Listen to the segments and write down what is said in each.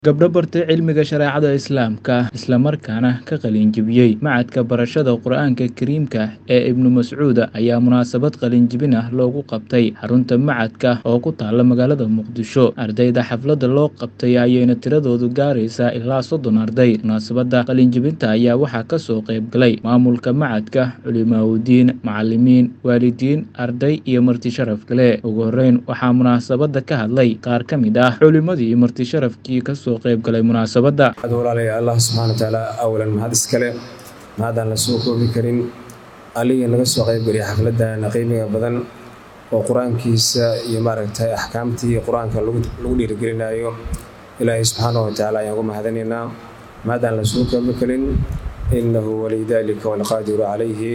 Gabdho bartay cilmiga shareecada Islaamka isla markaana ka qalin jebiyay Machadka Barashada Qur'aanka Kariimka ee Ibnu Mascuud ayaa munaasabad qalin jebin ah loogu qabtay xarunta machadka oo ku taala magaalada Muqdisho. Ardayda xafladda loo qabtay ayayna tiradoodu gaaraysaa ilaa soddon arday. Munaasabadda qalin jebinta ayaa waxaa ka soo qayb galay maamulka machadka, culimaawoodiin, macallimiin, waalidiin, arday iyo marti sharaf kale. Ugu horreyn waxaa munaasabadda ka hadlay qaar ka mid ah culimadii iyo marti sharafkii ka soo qayb galay munaasabadda. ad walaalaya allah subxaana watacaala awalan mahad iskale mahadaan la soo koobi karin aligii naga soo qaybgeliya xafladan qiimiga badan oo qur-aankiisa iyo maaragtay axkaamtii qur-aanka lagu lagu dhiirigelinayo ilaahay subxaana watacaala ayaan ugu mahadinaynaa mahadaan la soo koobi karin innahu waliy dalika walqaadiru calayhi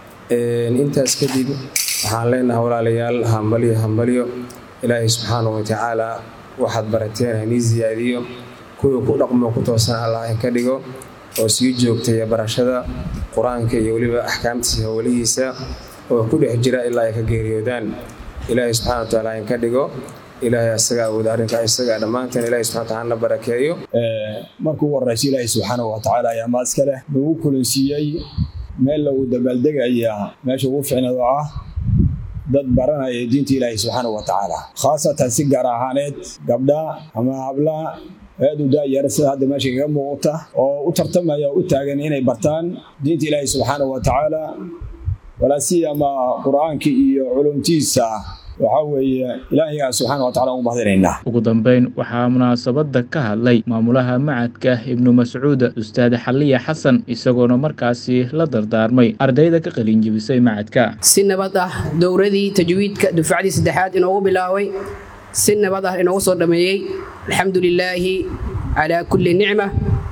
intaas kadib waxaan leenahay walaalayaal hambalyo hambalyo ilaahay subxaana watacaala waxaad barateen hanii siyaadiyo kuwii ku dhaqmo ku toosan allah in ka dhigo oo sii joogtaya barashada qur-aanka iyo weliba axkaamtiisa howlihiisa oo ku dhex jira ilaa ay ka geeriyoodaan ilaahay subxana watacaala in ka dhigo ilaahay asaga awooda arrinka isaga dhammaanteen ilahay subxana wataala na barakeeyo marka ugu horreysa ilaahay subxaana watacaala ayaa maad iska leh nagu kulansiiyey meel lagu dabaaldegaya meesha ugu ficnad oo ah dad baranaya diinta ilaahay subxaana wa tacaala khaasatan si gaar ahaaneed gabdha ama habla aad u daayara sida hadda meesha kaga muuqata oo u tartamaya u taagan inay bartaan diinta ilaahay subxaana wa tacaala walaasiyama qur-aanka iyo culumtiisa waxaa weeye ilaahigaa subxaana wa tacala ugu mahadinaynaa ugu dambeyn waxaa munaasabadda ka hadlay maamulaha machadka ibnu mascuud ustaad xaliya xasan isagoona markaasi la dardaarmay ardayda ka qalin jebisay machadka si nabad ah dowradii tajwiidka dufcadii saddexaad inoogu bilaabay si nabad ah inoogu soo dhammeeyey alxamdu lilaahi calaa kulli nicma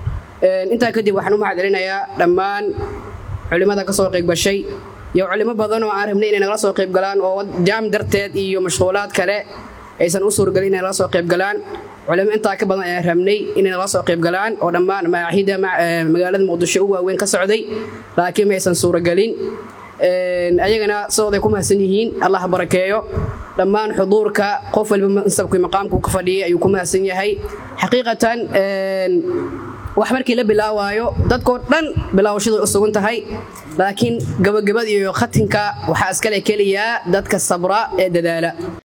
intaa kadib waxaan u mahadcelinayaa dhammaan culimmada ka soo qayb-gashay iyo culimo badan oo aan rabnay inay nagala soo qayb galaan oo jaam darteed iyo mashquulaad kale aysan u suuragelin inay nagala soo qayb galaan culimo intaa ka badan ayaan rabnay inay nagala soo qayb galaan oo dhammaan maaxida magaalada muqdisho u waaweyn ka socday laakiin maysan suuragelin ayagana sidooday ku mahadsan yihiin allah barakeeyo dhammaan xuduurka qof walba mansabkii maqaamku ka fadhiyay ayuu ku mahadsan yahay xaqiiqatan wax markii la bilaawaayo dadkoo dhan bilaawashadu u sugan tahay laakiin gabagabada iyo khatinka waxaa iskale keliyaa dadka sabra ee dadaala